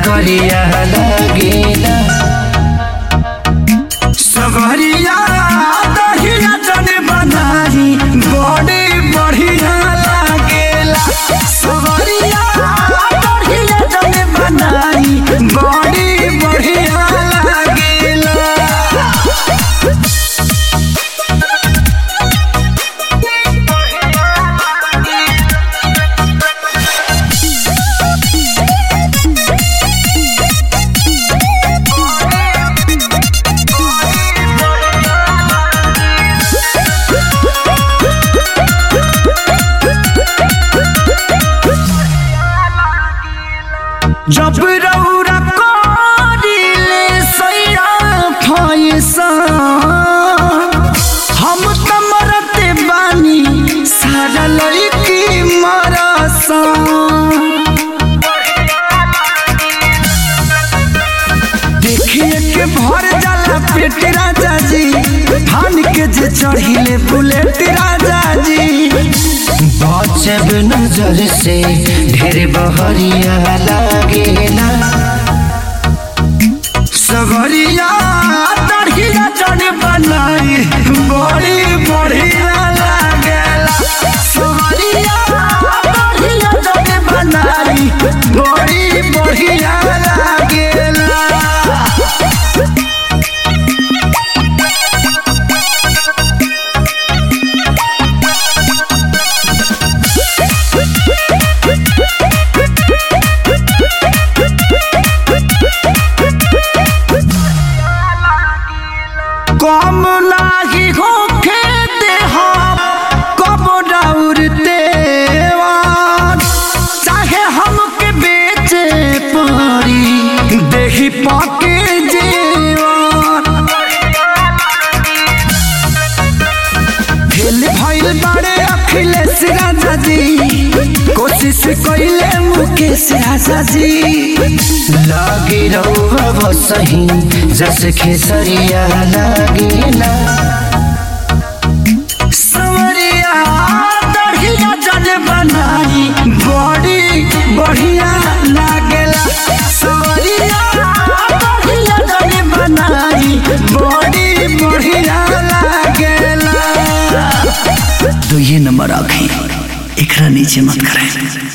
गरिया लागेला सवरिया दहिया जन बनाई बड़ी बढ़िया लागेला सवरिया दहिया जन बनाई बड़ी बढ़िया लागेला जब रौरा करिले सैरा फैसा हम त मरते बानी सारा लड़की मरसा देखिए के भर जाला पेट राजा जी धान के जे चढ़िले बुलेट राजा जी बचब नजर से ढेर बहरिया लागेला सगरिया दढ़िया जन बनाई बड़ी बढ़िया लागेला सगरिया दढ़िया जन बनाई बड़ी बढ़िया लागेला कम नाही होखे देहा कब डाउरते चाहे हमके बेचे पड़ी देही पाके जेवान फेल भइल बारे अखिलेश राजा जी कोशिश कइले मुकेश राजा जी लागे रहुआ बसही जस खेसरिया लागेला सवरिया दढ़िया जन बनाई बड़ी बढ़िया लागेला सवरिया दढ़िया जन बनाई बड़ी बढ़िया लागेला तो ये नंबर आखे एकरा नीचे मत करें